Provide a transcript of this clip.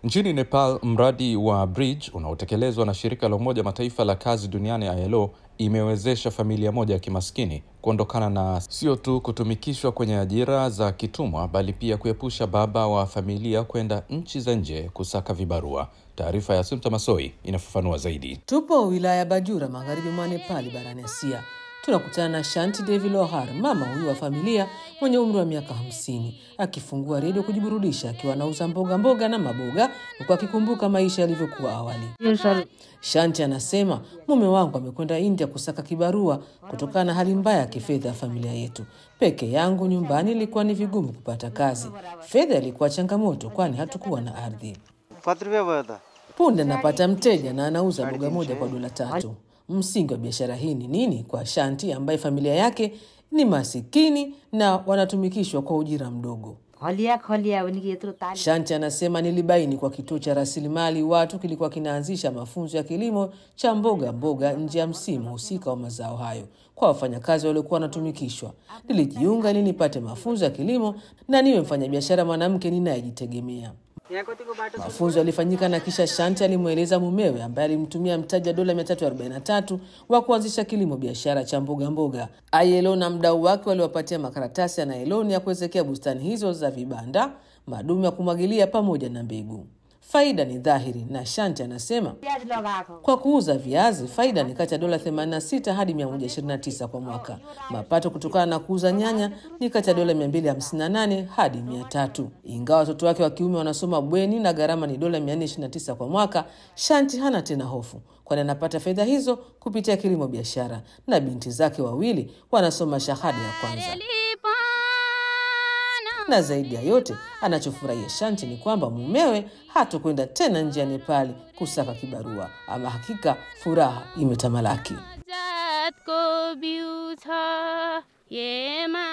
Nchini Nepal, mradi wa Bridge unaotekelezwa na shirika la Umoja Mataifa la kazi duniani ILO imewezesha familia moja ya kimaskini kuondokana na sio tu kutumikishwa kwenye ajira za kitumwa, bali pia kuepusha baba wa familia kwenda nchi za nje kusaka vibarua. Taarifa ya Sumta Masoi inafafanua zaidi. Tupo wilaya ya Bajura, magharibi mwa Nepali, barani Asia. Tunakutana na Shanti Devi Lohar, mama huyu wa familia mwenye umri wa miaka hamsini, akifungua redio kujiburudisha akiwa anauza mboga mboga na maboga, huku akikumbuka maisha yalivyokuwa awali. Shanti anasema mume wangu amekwenda India kusaka kibarua kutokana na hali mbaya ya kifedha ya familia yetu. Peke yangu nyumbani ilikuwa ni vigumu kupata kazi, fedha ilikuwa changamoto, kwani hatukuwa na ardhi. Punde napata mteja na anauza boga moja kwa dola tatu. Msingi wa biashara hii ni nini kwa Shanti ambaye familia yake ni masikini na wanatumikishwa kwa ujira mdogo? खलिया खलिया उनकी यत्रो तालिम Shanti anasema nilibaini kwa kituo cha rasilimali watu kilikuwa kinaanzisha mafunzo ya kilimo cha mboga mboga nje ya msimu husika wa mazao hayo kwa wafanyakazi waliokuwa wanatumikishwa. Nilijiunga ili nipate mafunzo ya kilimo na niwe mfanyabiashara mwanamke ninayejitegemea. Mafunzo yalifanyika na kisha Shanti alimweleza mumewe ambaye alimtumia mtaji wa dola 343 wa kuanzisha kilimo biashara cha mboga mboga. ILO na mdau wake waliwapatia makaratasi ya nailoni ya kuwezekea bustani hizo za vibanda, madumu ya kumwagilia pamoja na mbegu. Faida ni dhahiri, na Shanti anasema प्याज लगाएको kwa kuuza viazi faida ni kati ya dola 86 hadi 129 kwa mwaka. Mapato kutokana na kuuza nyanya ni kati ya dola 258 hadi 300. Ingawa watoto wake wa kiume wanasoma bweni na gharama ni dola 429 kwa mwaka, Shanti hana tena hofu, kwani anapata fedha hizo kupitia kilimo biashara, na binti zake wawili wanasoma shahada ya kwanza na zaidi ya yote anachofurahia Shanti ni kwamba mumewe hatokwenda tena nje ya Nepali kusaka kibarua. Ama hakika furaha imetamalaki. जातको बिउ छ हेमा